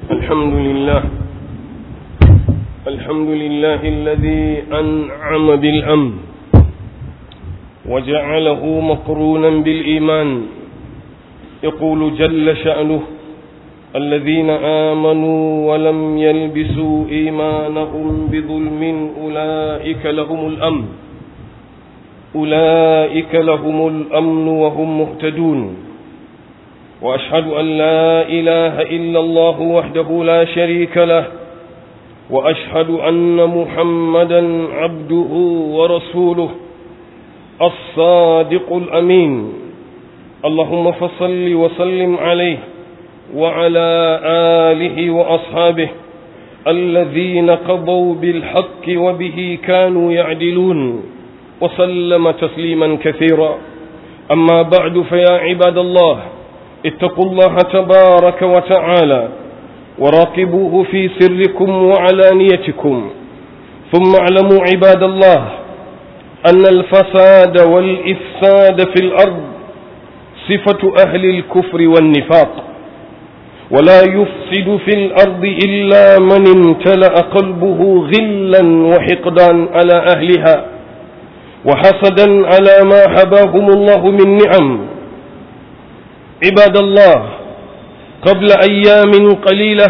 الحمد لله الحمد لله الذي أنعم بالأمن وجعله مقرونا بالإيمان يقول جل شأنه الذين آمنوا ولم يلبسوا إيمانهم بظلم أولئك لهم الأمن أولئك لهم الأمن وهم مهتدون وأشهد أن لا إله إلا الله وحده لا شريك له وأشهد أن محمدا عبده ورسوله الصادق الأمين اللهم فصل وسلم عليه وعلى آله وأصحابه الذين قضوا بالحق وبه كانوا يعدلون وسلم تسليما كثيرا أما بعد فيا عباد الله اتقوا الله تبارك وتعالى وراقبوه في سركم وعلانيتكم ثم اعلموا عباد الله أن الفساد والإفساد في الأرض صفة أهل الكفر والنفاق ولا يفسد في الأرض إلا من امتلأ قلبه غلا وحقدا على أهلها وحسدا على ما حباهم الله من نعم عباد الله قبل أيام قليلة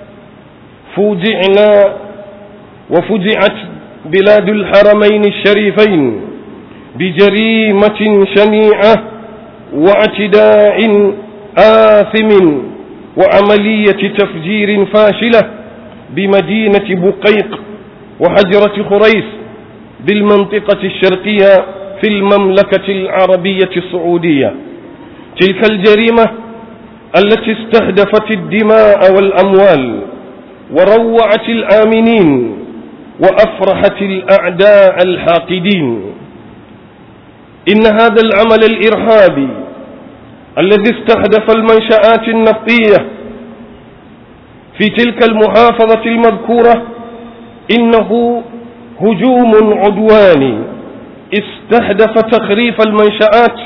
فوجعنا وفجعت بلاد الحرمين الشريفين بجريمة شنيعة واعتداء آثم وعملية تفجير فاشلة بمدينة بقيق وحجرة خريس بالمنطقة الشرقية في المملكة العربية السعودية تلك الجريمة التي استهدفت الدماء والأموال وروعت الآمنين وأفرحت الأعداء الحاقدين إن هذا العمل الإرهابي الذي استهدف المنشآت النفطية في تلك المحافظة المذكورة إنه هجوم عدواني استهدف تخريف المنشآت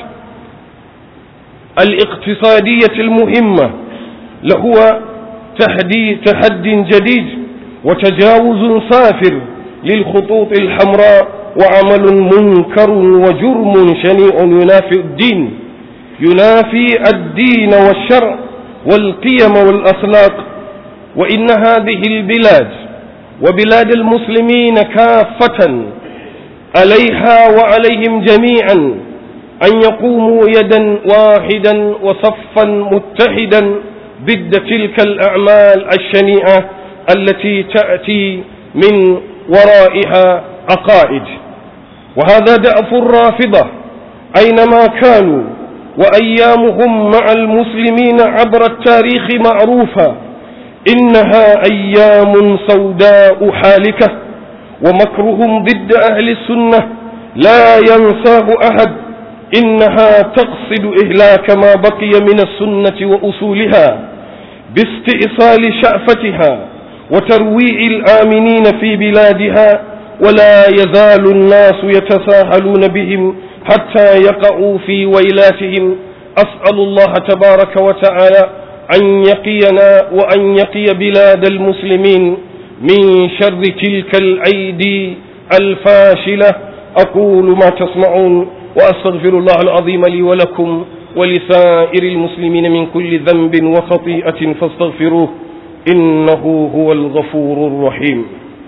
الاقتصادية المهمة لهو تحدي تحد جديد وتجاوز صافر للخطوط الحمراء وعمل منكر وجرم شنيع ينافي الدين ينافي الدين والشرع والقيم والأخلاق وإن هذه البلاد وبلاد المسلمين كافة عليها وعليهم جميعا أن يقوموا يدا واحدا وصفا متحدا ضد تلك الأعمال الشنيعة التي تأتي من ورائها عقائد وهذا دأف الرافضة أينما كانوا وأيامهم مع المسلمين عبر التاريخ معروفة إنها أيام سوداء حالكة ومكرهم ضد أهل السنة لا ينساه أحد إنها تقصد إهلاك ما بقي من السنة وأصولها باستئصال شأفتها وترويع الآمنين في بلادها ولا يزال الناس يتساهلون بهم حتى يقعوا في ويلاتهم أسأل الله تبارك وتعالى أن يقينا وأن يقي بلاد المسلمين من شر تلك الأيدي الفاشلة أقول ما تسمعون وأستغفر الله العظيم لي ولكم ولسائر المسلمين من كل ذنب وخطيئة فاستغفروه إنه هو الغفور الرحيم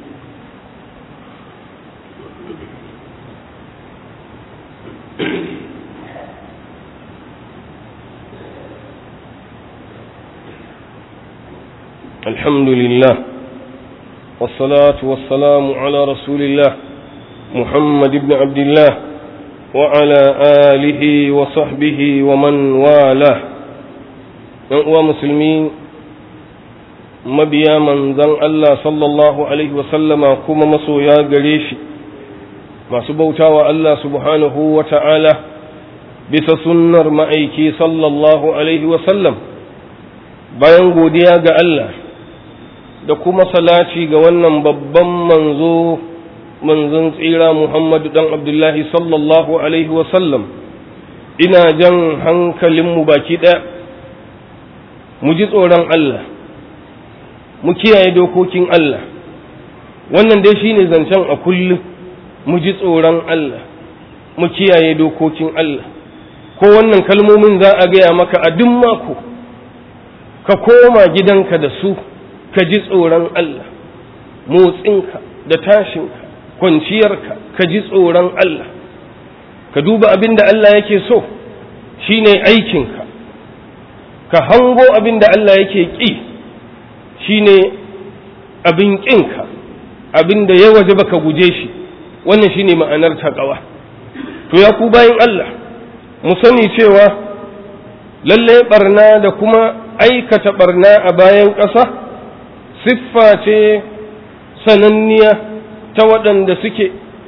الحمد لله والصلاة والسلام على رسول الله محمد بن عبد الله وعلى آله وصحبه ومن والاه uwa musulmi mabiya manzan Allah sallallahu Alaihi wasallama kuma masoya gare shi masu bautawa Allah subhanahu wa ta'ala bisa sunnar ma'aiki sallallahu Alaihi wasallam bayan godiya ga Allah da kuma salaci ga wannan babban manzo manzon tsira Muhammadu dan Abdullahi sallallahu Alaihi wasallam ina jan hankalinmu baki ɗaya mu ji tsoron Allah mu kiyaye dokokin Allah wannan dai shine zancen a kullum mu ji tsoron Allah mu kiyaye dokokin Allah ko wannan kalmomin za a gaya maka a duk mako ka koma gidanka da su ka ji tsoron Allah motsinka da tashinka kwanciyarka ka ji tsoron Allah ka duba abin da Allah yake so shine aikinka ka hango abin da Allah yake ƙi shine abin ƙinka abin da ya waje baka guje shi wannan shine ma'anar taƙawa to ya ku bayan Allah mu sani cewa lalle barna da kuma aikata barna a bayan ƙasa siffa ce sananniya ta waɗanda suke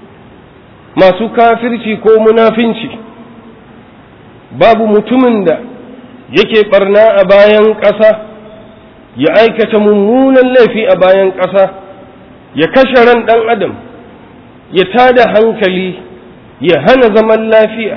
masu kafirci ko munafinci babu mutumin da yake barna a bayan ƙasa ya aikata mummunan laifi a bayan ƙasa ya kashe ran ɗan adam ya tada hankali ya hana zaman lafiya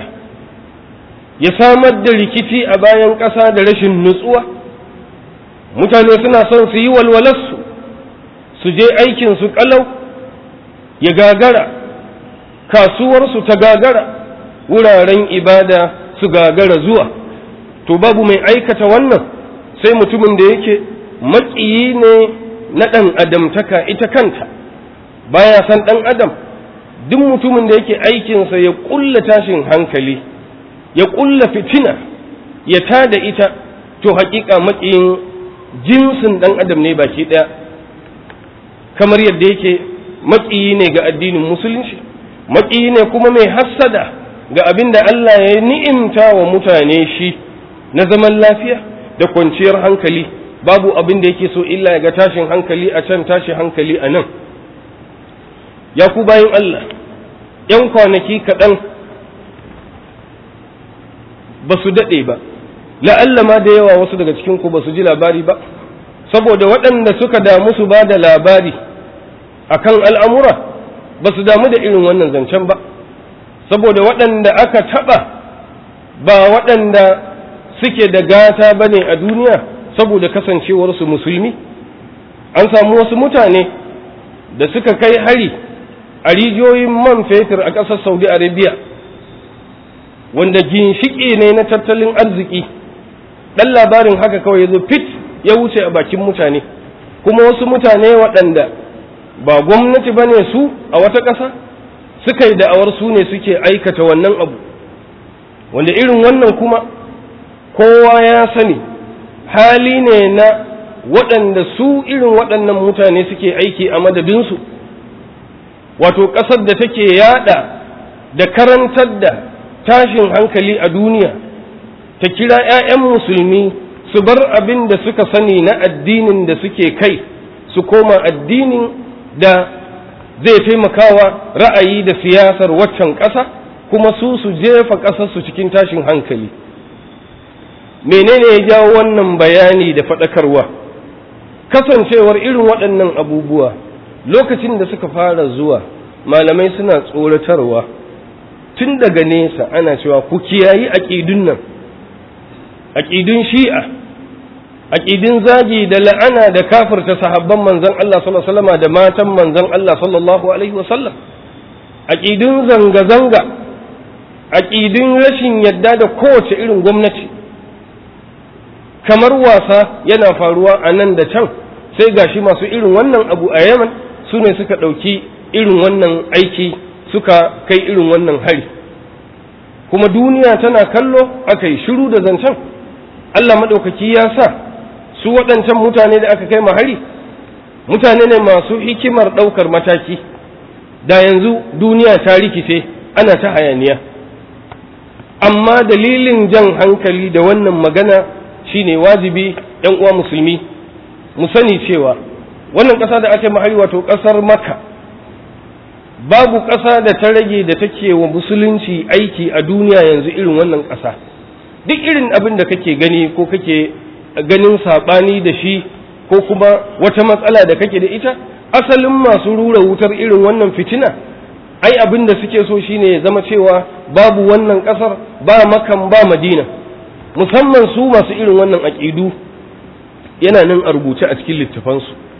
ya samar da rikici a bayan ƙasa da rashin nutsuwa mutane suna son su yi walwalarsu su je aikinsu ƙalau ya gagara kasuwarsu ta gagara wuraren ibada su gagara zuwa to babu mai aikata wannan sai mutumin da yake maƙiyi ne na ɗan adamtaka ita kanta baya san ɗan adam duk mutumin da yake aikinsa ya ƙulla tashin hankali ya ƙulla fitina ya tada ita to haƙiƙa maƙiyin jinsin ɗan adam ne baki ɗaya kamar yadda yake maƙiyi ne ga addinin musulunci maƙiyi ne kuma mai hassada ga abin da Allah ya ni'imta wa mutane shi na zaman lafiya da kwanciyar hankali babu abin da yake so illa ya ga tashin hankali a can tashi hankali a nan ya ku bayan Allah ‘yan kwanaki kaɗan ba su daɗe ba la'alla ma da yawa wasu daga cikinku ba su ji labari ba saboda waɗanda suka damu su ba da labari akan al'amura ba su damu da irin wannan zancen ba saboda waɗanda aka taɓa ba waɗanda suke da gata ba ne a duniya saboda kasancewarsu musulmi an samu wasu mutane da suka kai hari a rijiyoyin man fetur a ƙasar saudi arabia wanda ginshiƙi ne na tattalin arziki ɗan labarin haka kawai ya zo fit ya wuce a bakin mutane kuma wasu mutane waɗanda ba gwamnati ba ne su a wata ƙasa suka yi da'awar su ne suke aikata wannan abu wanda irin wannan kuma kowa ya sani hali ne na waɗanda su irin waɗannan mutane suke aiki a madadinsu wato ƙasar da take yada da karantar da tashin hankali a duniya ta kira 'ya'yan musulmi su bar abin da suka sani na addinin da suke kai su koma addinin da zai taimakawa ra'ayi da siyasar waccan ƙasa kuma su su jefa ƙasarsu cikin tashin hankali menene ya jawo wannan bayani da faɗakarwa kasancewar irin waɗannan abubuwa lokacin da suka fara zuwa malamai suna tsoratarwa tun daga nesa ana cewa ku kiyayi aƙidun nan aƙidun shi'a aƙidun zagi da la'ana da kafirta sahabban manzon Allah sallallahu alaihi wasallam da matan manzon Allah sallallahu alaihi wasallam aƙidun zanga-zanga aƙidun rashin yadda da kowace irin gwamnati kamar wasa yana faruwa a nan da can sai gashi masu irin wannan abu a yaman su ne suka ɗauki irin wannan aiki suka kai irin wannan hari kuma duniya tana kallo aka yi shiru da zancen Allah maɗaukaki ya sa su waɗancan mutane da aka kai hari mutane ne masu hikimar ɗaukar mataki da yanzu duniya ta rikice ana ta hayaniya amma dalilin jan hankali da wannan magana shine wajibi ‘yan uwa musulmi mu sani cewa wannan ƙasa da ake mahari wato ƙasar maka babu ƙasa da ta rage da take wa musulunci aiki a duniya yanzu irin wannan ƙasa duk irin abin da kake gani ko kake ganin saɓani da shi ko kuma wata matsala da kake da ita asalin masu rura wutar irin wannan fitina ai abin da suke so shine ya zama cewa babu wannan ƙasar ba makan ba madina musamman su masu irin wannan aƙidu yana nan a rubuce a cikin littafansu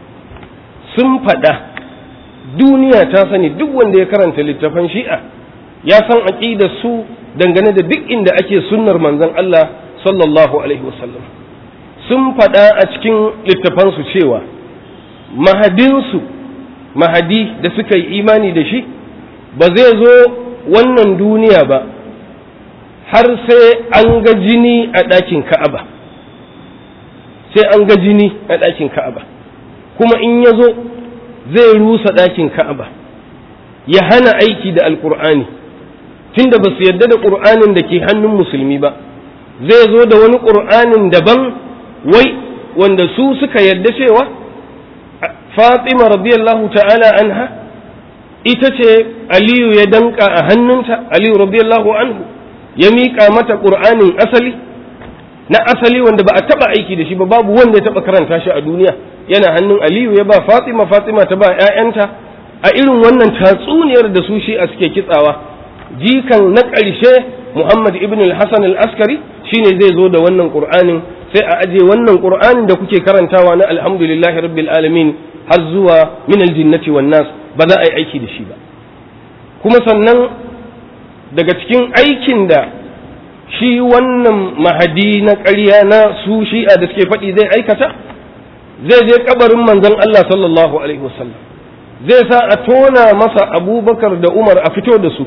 sun faɗa duniya ta sani duk wanda ya karanta littafan shi'a ya san aƙidar su dangane da duk inda ake sunnar manzon Allah sallallahu alaihi wasallam sun faɗa a cikin littafansu cewa mahadinsu mahadi da suka yi imani da shi ba zai zo wannan duniya ba har sai an ga jini a ɗakin ka'aba sai an ga jini a ɗakin ka'aba kuma in ya zo zai rusa ɗakin ka'aba ya hana aiki da alƙur'ani tunda ba su yarda da ƙur'anin da ke hannun musulmi ba zai zo da wani ƙur'anin daban wai wanda su suka yarda cewa fatima radiyallahu ta'ala anha ita ce aliyu ya danka a hannunta aliyu radiyallahu anhu ya miƙa mata ƙur'anin asali na asali wanda ba a taɓa aiki da shi ba babu wanda ya taɓa karanta shi a duniya yana hannun aliyu ya ba fatima fatima ta ba 'ya'yanta a irin wannan tatsuniyar da su shi a suke kitsawa jikan na ƙarshe muhammad ibn al-hasan al-askari shine zai zo da wannan ƙur'anin sai a aje wannan ƙur'anin da kuke karantawa na alhamdulillahi rabbil alamin har zuwa min aljinnati wan nas ba za a yi aiki da shi ba kuma sannan daga cikin aikin da shi wannan mahadi na ƙarya na su shi'a da suke faɗi zai aikata zai je kabarin manzon Allah sallallahu alaihi wasallam zai sa a tona masa abubakar da umar a fito da su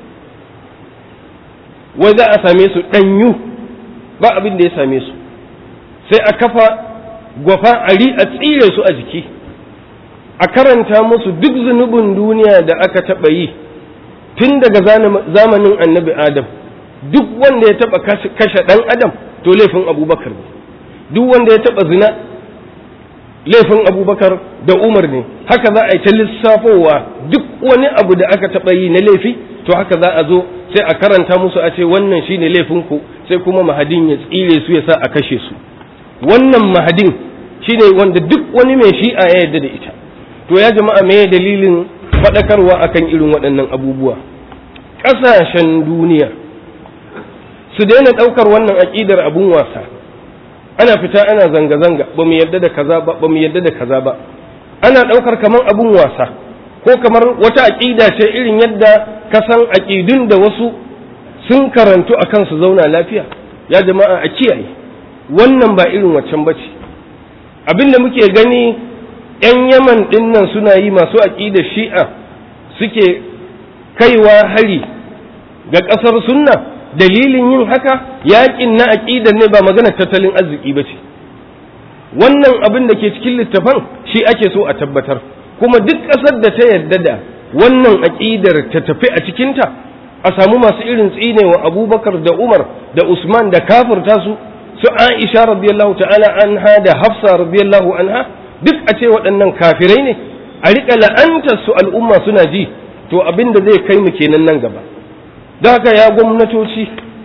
wai za a same su ɗanyu ba abin da ya same su sai a kafa gwafa a tsire su a jiki a karanta musu duk zunubin duniya da aka taɓa yi tun daga zamanin annabi adam duk wanda ya taɓa kashe ɗan adam to laifin abubakar ne duk wanda ya taɓa zina laifin abubakar da umar ne haka za a yi ta lissafowa duk wani abu da aka taɓa yi na laifi to haka za a zo sai a karanta musu a ce wannan shine laifinku sai kuma mahadin ya tsire su ya sa a kashe su wannan mahadin shine wanda duk wani mai shi'a ya yarda da ita to ya jama'a me dalilin faɗakarwa akan irin waɗannan abubuwa ƙasashen duniya su daina ɗaukar wannan aƙidar abun wasa ana fita ana zanga-zanga ba mu yarda da kaza ba ba mu yarda da kaza ba ana ɗaukar kamar abun wasa ko kamar wata aƙida ce irin yadda ka san aƙidun da wasu sun karantu a kansu zauna lafiya ya jama'a a kiyaye wannan ba irin waccan bace abin da muke gani 'yan yaman ɗinnan suna yi masu aƙidar shi'a suke kaiwa hari ga ƙasar sunna dalilin yin haka yaƙin na aƙidar ne ba maganar tattalin arziki ba ce wannan abin da ke cikin littafan shi ake so a tabbatar kuma duk ƙasar da ta yarda da wannan aƙidar ta tafi a cikinta a samu masu irin tsine wa abubakar da umar da usman da kafirta su su aisha radiyallahu ta'ala anha da hafsa radiyallahu anha duk a ce waɗannan kafirai ne a riƙa la'antar su al'umma suna ji to abin da zai kai mu kenan nan gaba don haka ya gwamnatoci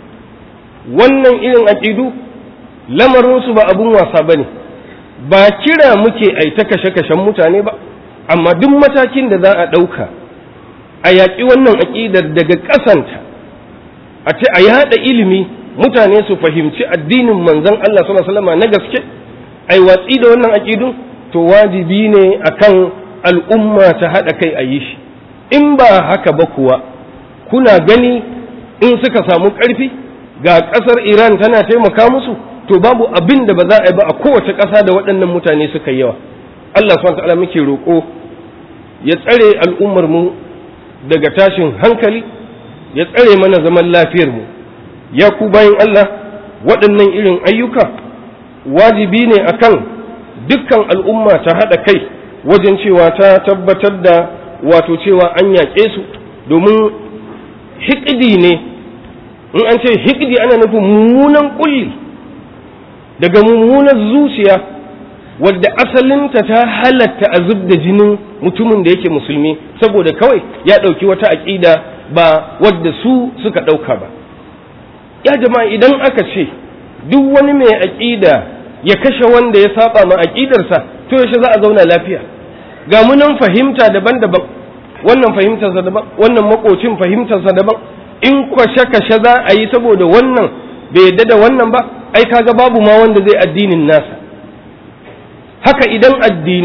wannan irin aƙidu lamarinsu ba abun wasa ba ne ba kira muke ai ta kashe-kashen mutane ba amma duk matakin da za a ɗauka a yaƙi wannan aƙidar daga ƙasanta a ce a yaɗa ilimi mutane su fahimci addinin manzon Allah sallallahu alaihi na gaske ai watsi da wannan aƙidun to wajibi ne akan al'umma ta haɗa kai a yi shi in ba haka ba kuwa kuna gani in suka samu ƙarfi ga ƙasar Iran tana taimaka musu to babu abin da ba za a yi ba a kowace ƙasa da waɗannan mutane suka yawa Allah subhanahu ta'ala muke roƙo ya tsare al'ummar mu daga tashin hankali ya tsare mana zaman lafiyar mu ya ku bayan Allah waɗannan irin ayyuka wajibi ne akan dukkan al'umma ta haɗa kai wajen cewa ta tabbatar da wato cewa an yaƙe su domin hikidi ne in an ce hikidi ana nufin mummunan kulli daga mummunan zuciya wadda asalinta ta halatta a zub da jinin mutumin da yake musulmi saboda kawai ya ɗauki wata aƙida ba wadda su suka ɗauka ba ya jama'a idan aka ce duk wani mai aƙida ya kashe wanda ya saba ma aƙidarsa to yaushe za a zauna lafiya ga munan fahimta daban-daban wannan fahimtarsa daban wannan makocin fahimtarsa daban in kwashe-kashe za a yi saboda wannan bai yadda da wannan ba ai kaga babu ma wanda zai addinin nasa haka idan addinai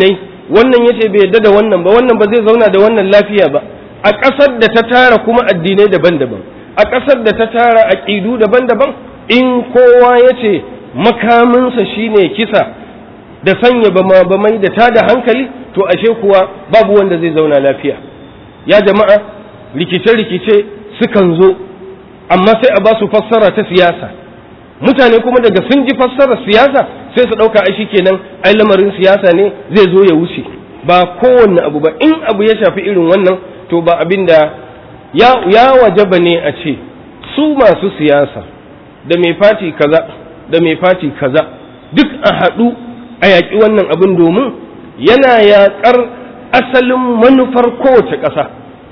wannan yace bai yadda da wannan ba wannan ba zai zauna da wannan lafiya ba a ƙasar da ta tara kuma addinai daban-daban a ƙasar da ta tara aƙidu daban-daban in kowa yace makaminsa shine kisa da sanya bama bamai da tada hankali to ashe kuwa babu wanda zai zauna lafiya ya jama'a rikice-rikice sukan zo amma sai a ba su fassara ta siyasa mutane kuma daga sun ji fassarar siyasa sai su ɗauka ai kenan ai lamarin siyasa ne zai zo ya wuce ba kowanne abu ba in abu ya shafi irin wannan to ba abin da ya, ya wajaba ne a ce su masu siyasa da mai fati kaza da mai fati kaza duk a haɗu a yaƙi wannan abin domin yana yaƙar asalin manufar kowace ƙasa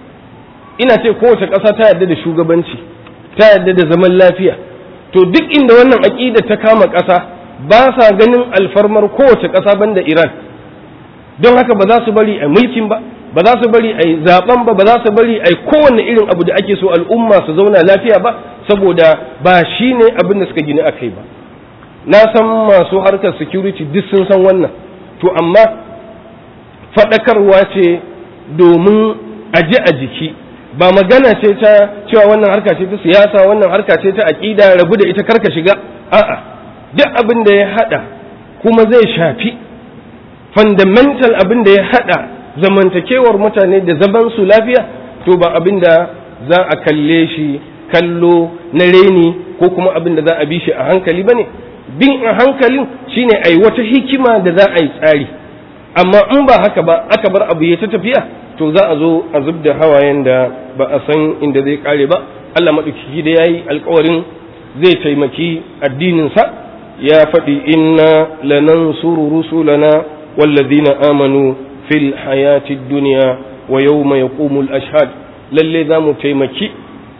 ina ce kowace ƙasa ta yarda da shugabanci ta yarda da zaman lafiya to duk inda wannan aƙida ta kama ƙasa ba sa ganin alfarmar kowace ƙasa banda Iran don haka ba za su bari a mulkin ba ba za su bari a zaben ba ba za su bari a kowanne irin abu da ake so al'umma su zauna lafiya ba saboda ba shi ne abin da suka gini a kai ba na san masu harkar security duk sun san wannan to amma faɗakarwa ce domin a ji a jiki ba magana ce ta cewa wannan harka ce ta siyasa wannan harka ce ta aƙida rabu da ita karka shiga a'a duk abin da ya hada kuma zai shafi fundamental abin da ya hada zamantakewar mutane da zaman su lafiya to ba abin da za a kalle shi kallo na reni ko kuma abin da za a bi shi a hankali bane bin a hankalin shine ai wata hikima da za a yi tsari amma in ba haka ba aka bar abu ya ta tafiya to za a zo a zub da hawayen da ba a san inda zai kare ba Allah maɗaukaki da ya yi alkawarin zai taimaki addininsa ya faɗi inna lanansuru rusulana wallazina amanu fil hayati duniya wa yawma yaqumul ashhad lalle za mu taimaki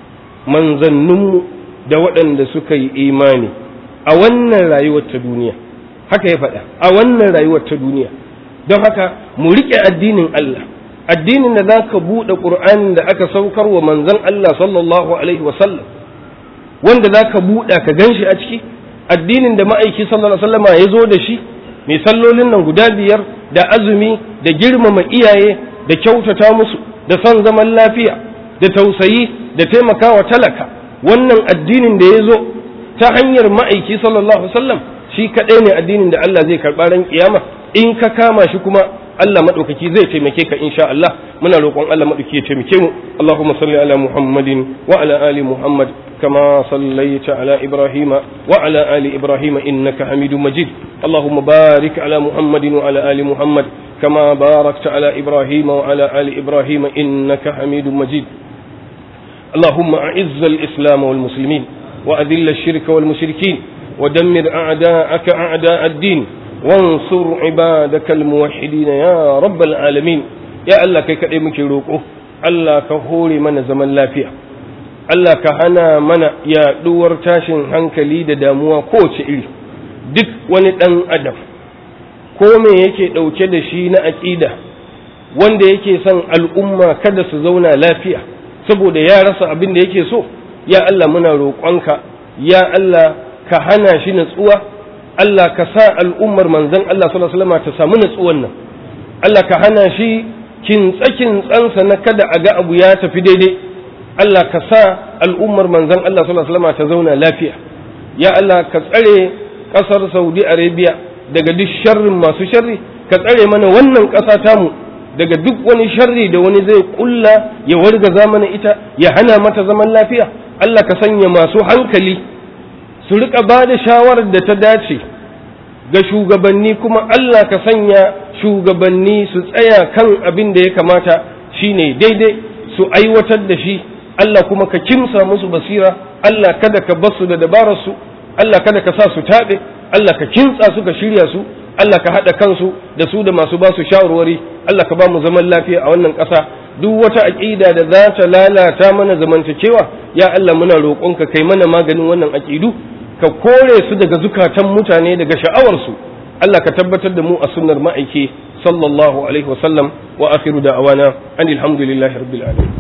manzanninmu da waɗanda suka yi imani a wannan rayuwar ta duniya haka ya faɗa a wannan rayuwar ta duniya don haka mu riƙe addinin Allah addinin da za ka buɗe ƙur'anin da aka saukar wa manzon Allah sallallahu alaihi wasallam wanda za ka buɗe ka gan shi a ciki addinin da ma'aiki sallallahu alaihi wasallama ya zo da shi mai sallolin nan guda biyar da azumi da girmama iyaye da kyautata musu da son zaman lafiya da tausayi da taimakawa talaka wannan addinin da ya zo ta hanyar ma'aiki sallallahu alaihi wasallam shi kaɗai ne addinin da Allah zai karɓa ran kiyama in ka kama shi kuma Allah maɗaukaki zai taimake ka insha Allah muna roƙon Allah maɗauki ya taimake mu Allahumma salli ala Muhammadin wa ala ali Muhammad kama sallaita ala Ibrahim wa ala ali Ibrahim innaka Hamidum Majid Allahumma barik ala Muhammadin wa ala ali Muhammad kama barakta ala Ibrahim wa ala ali Ibrahim innaka Hamidum Majid اللهم أعز الإسلام والمسلمين وأذل الشرك والمشركين ودمر أعداءك أعداء الدين وانصر عبادك الموحدين يا رب العالمين يا الله كي كدي muke roko Allah ka hore mana zaman lafiya Allah ka hana mana yaɗuwar tashin hankali da damuwa kowace iri duk wani ɗan adam ko me yake ɗauke da shi na aƙida wanda yake son al'umma kada su zauna lafiya saboda ya rasa abin da yake so ya Allah muna roƙonka ya Allah ka hana shi natsuwa Allah ka sa al'ummar manzan Allah sallallahu alaihi wasallam ta samu natsuwan nan Allah ka hana shi kintsa kintsansa na kada a ga abu ya tafi daidai Allah ka sa al'ummar manzan Allah sallallahu alaihi wasallam ta zauna lafiya ya Allah ka tsare ƙasar Saudi Arabia daga duk sharrin masu sharri ka tsare mana wannan ƙasa tamu daga duk wani sharri da wani zai kulla ya wargaza mana ita ya hana mata zaman lafiya Allah ka sanya masu hankali su rika ba da shawarar da ta dace ga shugabanni kuma Allah ka sanya shugabanni su tsaya kan abin da ya kamata shine daidai su aiwatar da shi Allah kuma ka kimsa musu basira Allah kada ka basu da dabararsu Allah kada ka sa su taɓe Allah ka kintsa su ka shirya su Allah ka haɗa kansu da su da masu ba su shawarwari Allah ka ba mu zaman lafiya a wannan ƙasa duk wata aƙida da za ta lalata mana zamantakewa ya Allah muna roƙonka kai mana maganin wannan aƙidu ka kore su daga zukatan mutane daga sha'awarsu Allah ka tabbatar da mu a sunnar ma'aiki sallallahu alaihi wasallam wa akhiru da'awana anil hamdulillahi rabbil alamin